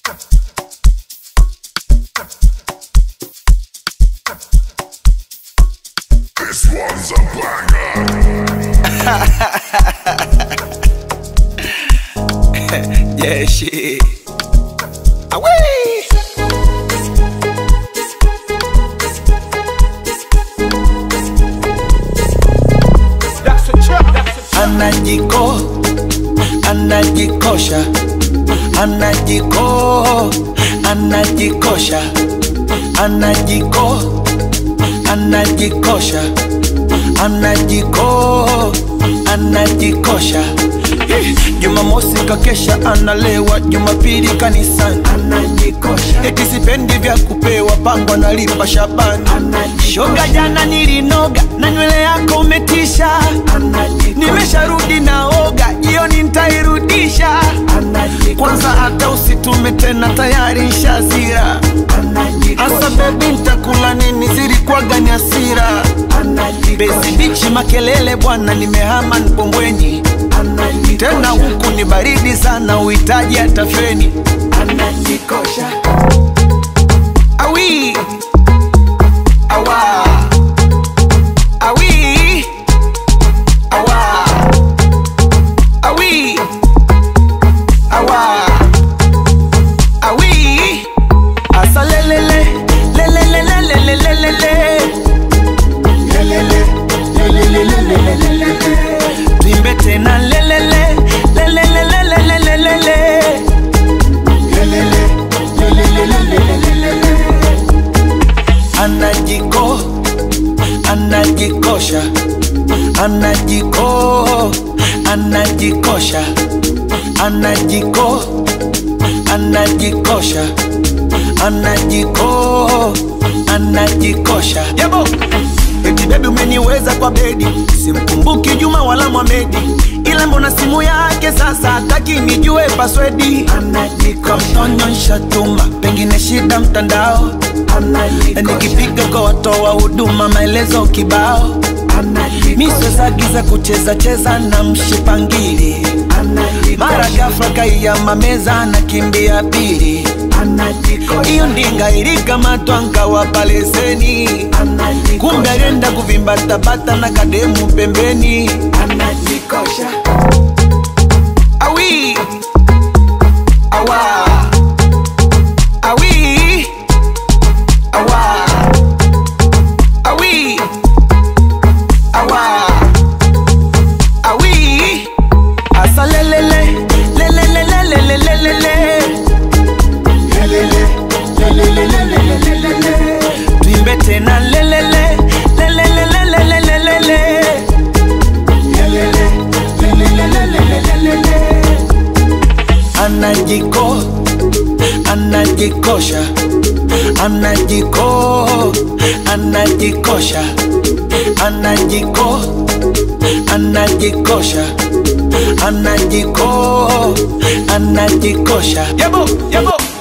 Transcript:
This one's a banger. Yeah, shit. Away. Anajiko, anajikosha, anajiko, anajikosha, anajiko, anajikosha, anajiko, anajikosha. Eh, Jumamosi kakesha analewa, Jumapili kanisani anajikosha, eti sipendi vya kupewa, pango nalipa Shabani shoga, jana nilinoga na nywele yako umetisha, nimesharudi naoga, jioni ntairudisha. Kwanza hata usitume tena, tayari nshazira. Asa bebi, ntakula nini? Zilikuwaga ni hasira. Bezi bichi makelele bwana, nimehama Mpombweni tena huku ni baridi sana, uhitaji hata feni. Anajikosha awi awa awi awa awi awa awi asa lelele lelele lelele lelele lelele tuimbe tena lelele lelele lelele lelele anajiko anajikosha anajiko anajikosha anajiko anajikosha anajiko anajikosha yabo eti bebi umeniweza kwa bedi simkumbuki juma wala mwamedi ila mbona simu yake sasa hataki nijue paswedi kamtonyonsha tuma pengine shida mtandao nikipiga kwa watoa huduma maelezo kibao miswezagiza kucheza cheza na mshipangili mara gafra kaiyama meza na kimbia pili iyo ndinga ilikamatwa nkawapa leseni kumbe alienda kuvimbatabata na kademu pembeni anajikosha awi awa awi awa awi awa awi asa lelele lelele lelele lelele tuimbe tena lelele lelele lelele lelele anajiko anajikosha anajiko anajikosha anajiko anajikosha anajiko anajikosha yabo yabo